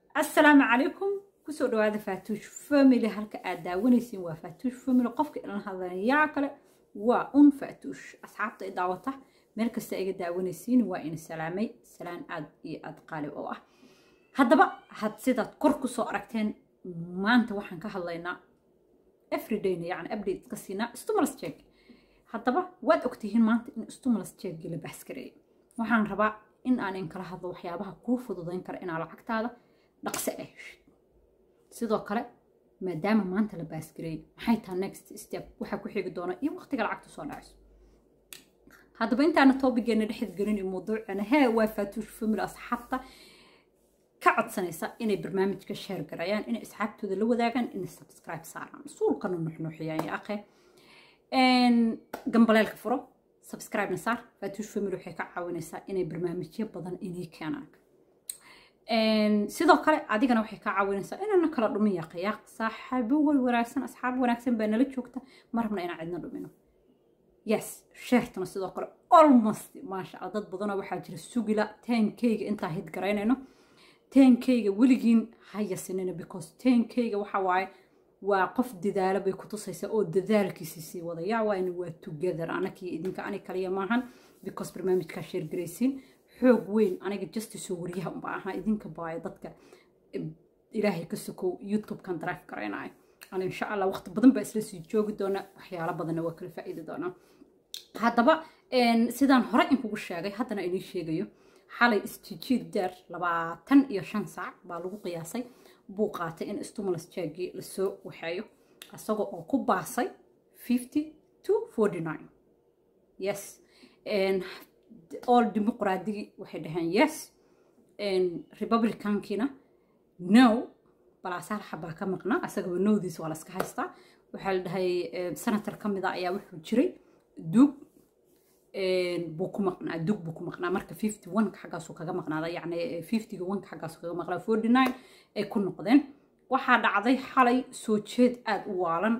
assalaamu calaykum kusoo dhawaada faatuush family halka aad daawanaysiin waa faatuush family qofka ilan hadlayaa kale waa un faatuush asxaabta i daawata meel kasta iga daawanaysiin waa ina salaamay salaan aad iyo aad qaalib oo ah haddaba had sidaad kor kusoo aragteen maanta waxaan ka hadlaynaa everydayna yacni update iska siinaa stimulus check haddaba waad ogtihiin maanta in stimulus checkgii la baaskareeyay waxaan rabaa in aan in kala hadlo waxyaabaha kuu fududayn kara inaa lacagtaada dhaqso ah heshid sidoo kale maadaama maanta la baaskareeyay maxay tahay next step waxaa ku xigi doona iyo waqtiga lacagta soo dhacayso haddaba intaana toobigeena dhexid gelin iyo mawduucana hee waa faatuush family asxaabta ka codsanaysa inay barnaamijka sheer garayaan inay asxaabtooda la wadaagaan inay subscribe saaraan suulkana nuxnuuxiyaan ya akhe gambaleelka furo subscribe na saar faatuush family waxay ka caawinaysaa inay barnaamijyo badan inay keenaan sidoo kale adigana waxay kaa caawinaysaa inaana kala dhumin yaaqayaaq saaxiibo way wanaagsan asxaab wanaagsan baa nala joogta ma rabna inaan cidna dhumino yes sheertana sidoo kale almost maasha allah dad badanoo waxaa jira sugila tenkeyga intaa hid garaynayno tenkeyga weligiin ha yasinina because tenkeyga waxa waaye waa qof dadaalo bay kutusaysaa oo dadaalkiisi sii wada yaa waayna waa together anakii idinka ani kaliya maahan because barnaamijkaa sheergaraysiin xoog weyn aniga justice oo waryaha unba ahaa idinka baaya dadka ilaahay ka sokow youtube-kan drive garaynayo ana insha allah waqti badan baa isla sii joogi doona waxyaalo badanna waa kala faa'iidi doonaa haddaba sidaan hore inkugu sheegay haddana inii sheegayo xalay istijiid deer labaatan iyo shan saac baa lagu qiyaasay buu qaatay in stimulus jaggii lasoo waxeeyo isagoo oo ku baasay fifty to forty nine yes all dimuqraadigi waxay dhaheen yes republicankiina no balaasaal xabaa ka maqnaa asagaba nowdiis waa laska haystaa waxaa la dhahay senator ka mid a ayaa wuxuu jiray duug buu ku maqnaa duug buu ku maqnaa marka fifty one-ka xaggaasuu kaga maqnaada yacni fiftyga one-ka xaggaasuu kaga maqnaa forty nine ay ku noqdeen waxaa dhacday xalay soo jeed aada u waalan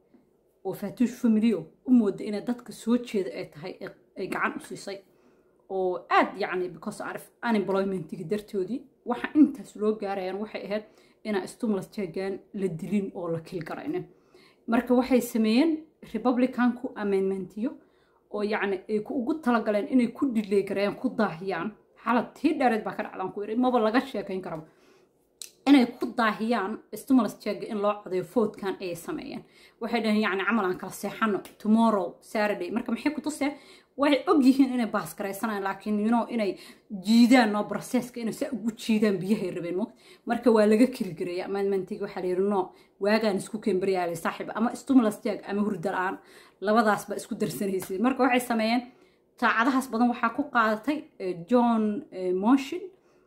oo faatuush familio u mooda inay dadka soo jeeda ay tahay ay gacan u siisay oo aad yacni because arif unemploymentigi dartoodii waxa intaas loo gaarayaan waxay ahayd inaan stimulus jeggan la dilin oo la kil garaynin marka waxay sameeyeen republicanku amendmentiyo oo yacni ay ugu talagaleen inay ku dhiley garayaan ku daahiyaan xalad tii dheereed baa ka dhacdaan ku yidhi maba laga sheekayn karaba inay ku daahiyaan stimulus jegga in loo codayo foodkan ayay sameeyeen waxay dhaheen yacni camal aan kala seexano tomorrow saturday marka maxay ku tuseen waxay og yihiin inay baaskaraysanayaan laakiin you know inay jiidaan no processka inay saa ugu jiidaan biyahay rabeen mo marka waa laga keligareeya amendmentiga waxaa la yidhi no waagaan isku kembaryaale saaxiib ama stimulus jag ama hurda la-aan labadaasba isku darsanaysay marka waxay sameeyeen saacadahaas badan waxaa ku qaadatay john motion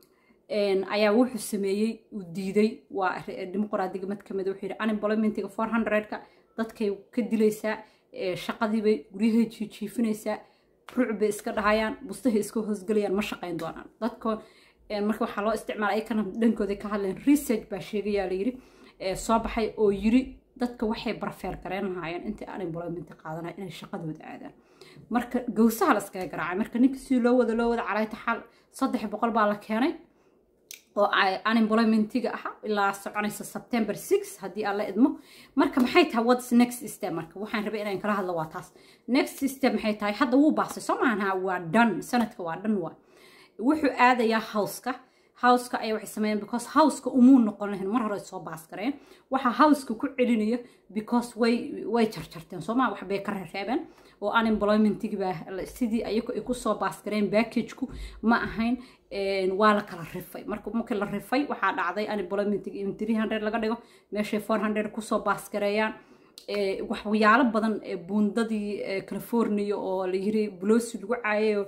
ayaa wuxuu sameeyey uu diiday waa dimuqraadiga mid kamid wuxuu yidhi unemploymentiga four hundredka dadkay ka dilaysaa shaqadiibay guryahay jiijiifinaysaa ruuc bay iska dhahayaan bustahay iska hoosgelayaan ma shaqayn doonaan dadko marka waxaa loo isticmaala ayakana dhankooda ka hadleen research baa sheegayaa la yidhi soo baxay oo yiri dadka waxay barfeer gareyn lahaayeen intii unemployment qaadanaya inay shaqadooda aadaan marka gowsaha la iskaga garaacay marka ninka si loo wada loo wada calayta xal saddex boqol baa la keenay oo unemploymentiga ahaa ilaa soconaysa september six haddii aan la idmo marka maxay tahay whats next step marka waxaan rabay inaan kala hadlo waa taas next step maxay tahay hadda wuu baasay soo maaha waa dhan sanadka waa dhan waa wuxuu aadayaa howska howska ayaa waxay sameeyeen because howska umuu noqon lahayn mar hore soo baas gareen waxaa howska ku celinaya because way way jarjarteen soo maa wax bay ka reereebeen oo unemploymentigi baa sidii ayagu ay kusoo baas gareen packageku ma ahayn waa la kala rifay marka markii la rifay waxaa dhacday unemploymentigi in three hundred laga dhigo meeshay four hundred kusoo baas gareeyaan waxyaalo badan buundadii california oo la yiri blosi lagu caayayo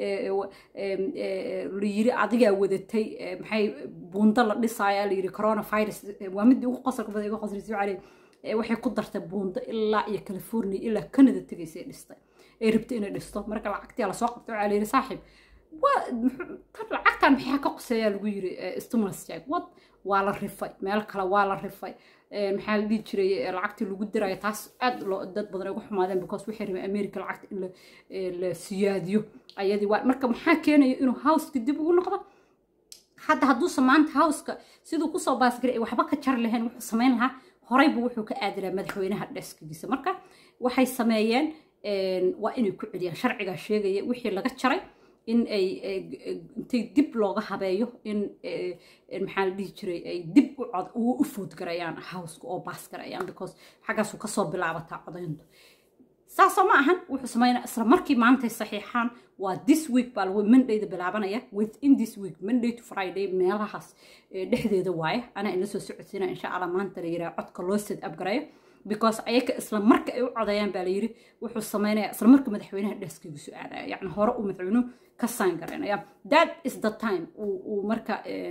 la yiri adigaa wadatay maxay buundo la dhisaya la yiri coronavirus waa midii ugu qosalka badan iga qoslaysa cali waxay ku dartay buundo ilaa iyo california ilaa canada tegaysay dhistay ay rabtay inay dhisto marka lacagtii lasoo qabtay waxaa la yiri saaxiib lacagtan maxaa ka qoseeyaa lagu yiri stimulus jag wad waa la rifay meel kale waa la rifay maxaa la dhihi jiray lacagtii lagu dirayo taas aad loo dad badan uga xumaadeen because waxay rabeen america lacagta in la siyaadiyo ayadii waa marka maxaa keenaya inuu howska dib ugu noqdo hadda hadduusan maanta howska siduu kusoo baasgaray ay waxba ka jar lahayn wuxuu samayn lahaa horeyba wuxuu ka aadi lahaa madaxweynaha dheskigiisa marka waxay sameeyeen waa inay ku celiyaan sharcigaa sheegaya wixii laga jaray in ay intay dib looga habeeyo in maxaa la dhihi jiray ay dib u foodgarayaan howska oo baasgarayaan because xaggaasuu kasoo bilaabataa codayntu saasoo ma ahan wuxuu sameynaa isla markii maantay saxiixaan waa this week baa lagu mondayda bilaabanaya within this week monday to friday meelahaas dhexdeeda waaye anaa ina soo socodsiina insha allah maanta la yiraa codka loo set upgarayo because ayaga isla marka ay u codayaan baa layiri wuxuu sameynaya isla marka madaxweynaha dheskiigu soo aadaya yacni hore uu madaxweynuhu ka sign garaynaya that is the time uu marka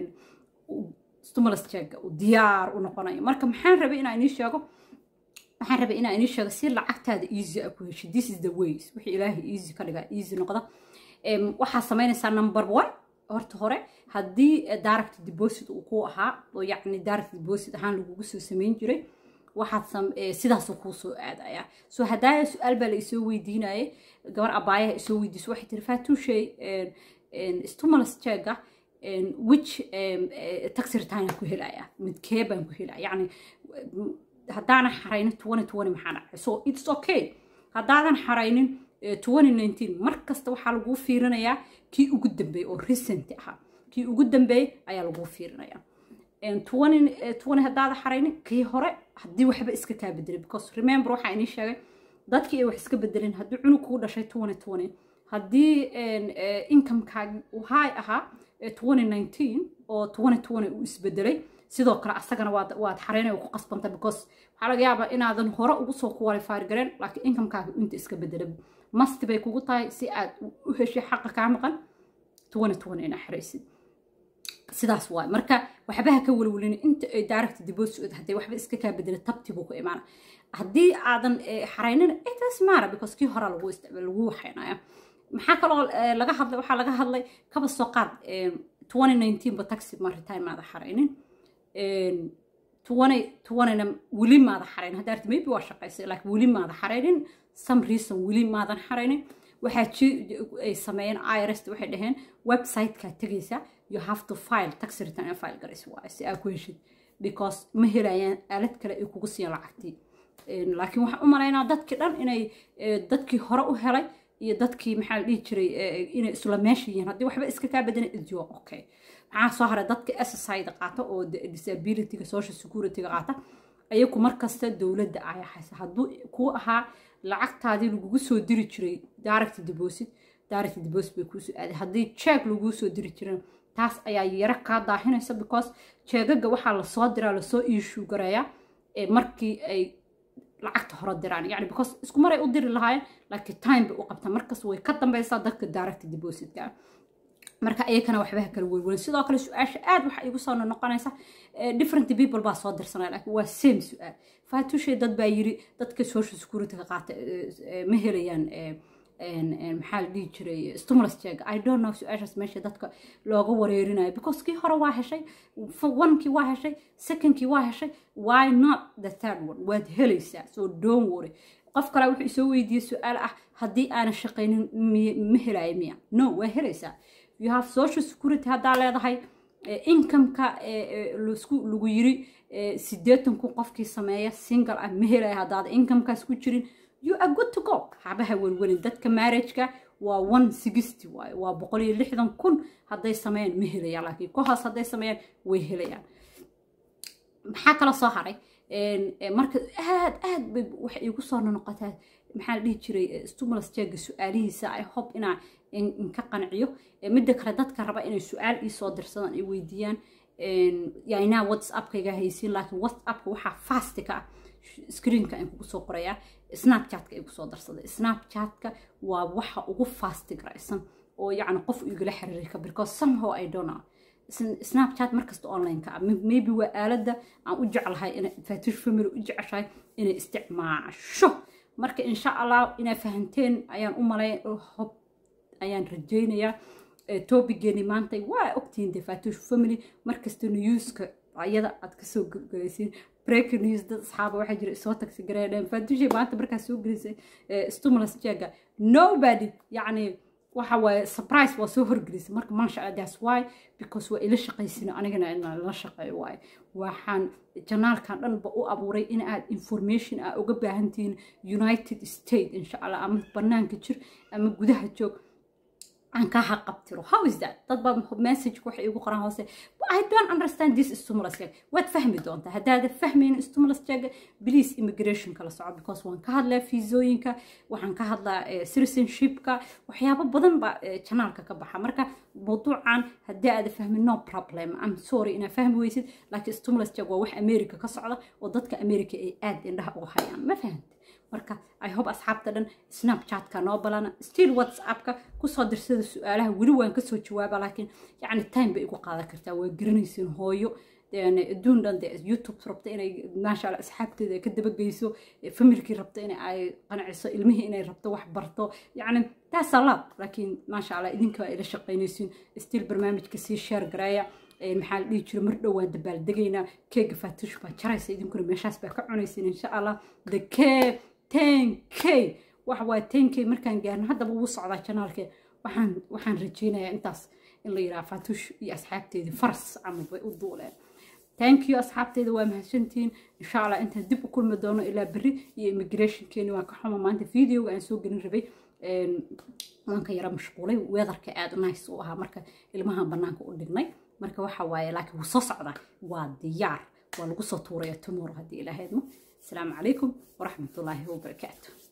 stimulus check uu diyaar u noqonayo marka maxaan rabay inaan inii sheego waxaan rabay inaan inii sheego si lacagtaada easy a ku hesho this is the ways wixii ilaahay easy ka dhigaa easy noqda waxaa samaynaysaa number one horta hore haddii direct deposit uu ku ahaa oo yacni direct deposit ahaan lagugu soo samayn jiray waxaad sidaasuu kuu soo aadaya so haddaaya su-aal baa la isoo weydiinayay gabar abaayaha isoo weydiiso waxay tiri faatuushay stimulus checka which taxi return ku helaya midkee baan ku helaya yacni haddaanan xaraynin twenty twenty maxaa dhacay so it's okay haddaadan xaraynin twenty nineteen mar kasta waxaa laguu fiirinayaa kii ugu dambeeyey oo recent ahaa kii ugu dambeeyey ayaa laguu fiirinayaa twenty haddaada xaraynin kii hore haddii waxba iska kaa bedelay because remember waxaa inii sheegay dadkii ay wax iska bedelin haddii cunug kuu dhashay twenty twenty haddii incomekaagi uu high ahaa twenty nineteen oo twenty twenty uu isbedelay sidoo kale asagana waad xareynaya ku qasbanta because waxaa laga yaabaa inaadan hore ugu soo qualify gareen laakiin incomekaaga inta iska bedela masti bay kugu tahay si aad u heshay xaqa kaa maqan twenty twenty inaa xaraysid sidaas waay marka waxbaha ka welwelin inta ay direct deposit hadday waxba iska kaa bedela tabti buu ku imaana haddii aadan xaraynin itas maara because kii hore lagu isticmaal lagu waxaynaya maxaa kaloo laga hadlay waxaa laga hadlay kaba soo qaad twenty nineteen ba taxi maritaan maada xaraynin twentyna weli maada xaraynin hadda arti maybe waa shaqaysay laakiin weli maada xaraynin some reason weli maadan xaraynin waxaa ay sameeyeen irs waxay dhaheen website-kaa tegaysa you have to file tax return and file garaysa waaye si aa ku heshid because ma helayaan aalad kale ay kugu siiyaan lacagtii laakiin waxaan u malaynaa dadkii dhan inay dadkii hore u helay iyo dadkii maxaa la dhihi jiray inay isla meesha yihiin haddii waxba iska kaa badan idio okay maxaa soo haray dadka SSI-da qaata oo disability-ga social security-ga qaata ayagu markasta dowladda ayaa haysa hadduu kuu ahaa lacagtaadii lagugu soo diri jiray direct deposit direct deposit bay kuusoo aaday haddii check laguu soo diri jiran taas ayaa yaro kaa daahinaysa because jeegaga waxaa lasoo diraa lasoo iishuu gareeyaa markii ay lacagta hore diraan yani because isku maray u diri lahaayeen laakiin time bay u qabtaan markas way ka dambaysaa dadka direct depositka marka iyakana waxbaha kala welwelin sidoo kale su-aasha aad waxa igu soo noqonaysa different people baa soo dirsanaya laakiin waa same su-aal faatushay dad baa yiri dadka social security ka qaata ma helayaan maxaa la dhihi jiray stimulus check i don't know su-aashaas meesha dadka looga wareerinayo because kii hore waa heshay onekii waa heshay secondkii waa heshay why not the third one waad helaysaa so don't worry qof kale wuxuu isoo weydiiyey su-aal ah haddii aanan shaqaynin ma helayo miya no waa helaysaa you have social security haddaa leedahay incomeka lagu yiri sideetan kun qofkii sameeya single ah ma helaya haddaada incomekaas ku jirin you are good to go habaha welwelin dadka marriageka waa one sixty waaye waa boqol iyo lixdan kun hadday sameeyaan ma helayaan laakiin kohaas hadday sameeyaan way helayaan maxaa kala soo haray marka aad aad bay waxay igu soo noqotaa maxaa la dhihi jiray stimulus cheega su-aalihiisa i hope inaa inka qanciyo midda kale dadka raba inay su-aal ii soo dirsadaan ay weydiiyaan yainaa whatsappkayga haysiin laakiin whatsappka waxaa fasti ka ah screenka aan kugu soo qorayaa snapchatka ay kusoo darsaday snapchatka waa waxa ugu fasti garaysan oo yacni qof igala xiriiri ka because somehow i don't know snapchat markasta online-ka ah maybe waa aaladda aan u jeclahay ina fatish family u jeceshahay inay isticmaasho marka insha allah inaa fahanteen ayaan u malay hob ayaan rajaynayaa topigeeni maanta waa ogtihiin de fatish family markasta newska ayada aad kasoo galaysiin breaking news dad asxaaba waxaa jira isoo tagsi gareedheen faatushay maanta markaa soo gelisay stimulus jeega nobody yacni waxa waaye surprise waa soo horgelisay marka maasha allah that's why because waa ila shaqaysina anigana inaan la shaqeeyo waaye waxaan janaalkan dhanba u abuuray in aad information aa uga baahantihiin united state insha allah ama banaanka jir ama gudaha joog aan ka haqabtiro how is that dad baa message waxay igu qoran hoose i don't understand this stimulus check waad fahmi doontaa haddaada fahmaynin stimulus check please immigration kala soco because waan ka hadlaa fiisooyinka waxaan ka hadlaa citizenshipka waxyaabo badan baa janaalka ka baxa marka mawduucan haddii aada fahmin no problem am sorry inaa fahmi weysid laakiin stimulus check waa wax america ka socda oo dadka america ay aad indhaha uga hayaan ma fahanta marka i hope asxaabta dhan snapchatka noo balana still whatsappka kusoo dirsada su-aalaha weli waan kasoo jawaaba laakiin yacni time bay igu qaadan kartaa waa garanaysiin hooyo adduun dhan de youtube rabta inay maasha allah asxaabteeda ka dabageyso familkii rabta in ay qanciso ilmihii inay rabto wax barto yacni taas alaab laakiin maasha allah idinka waa ila shaqaynaysiin still barnaamijka sii sheer gareeya maxaa la dhihi jira mar dhow waan dabaaldegaynaa keega faatush baa jaraysa idinkuna meeshaas baa ka cunaysiin insha allah the cave ten k waxa waaye ten k markaan gaarno haddaba wuu socdaa janaalke waxaan waxaan rajeynayaa intaas in la yidhaha faatush iyo asxaabteedii faras camal bay u duuleen thank you asxaabteeda waa mahadsantihiin insha allah intaan dib u kulmi doono ilaa berri iyo immigrationkeeni waan ka xuma maanta videoga aan soo gelin rabay waan ka yara mashquulay weedarka aada nice u ahaa marka ilmahan banaanka u dhignay marka waxa waaye laakiin wuu soo socdaa waa diyaar waa lagu soo tuuraya tomorrow haddii ilaahaydmo السلام عليكم ورحمة الله وبركاته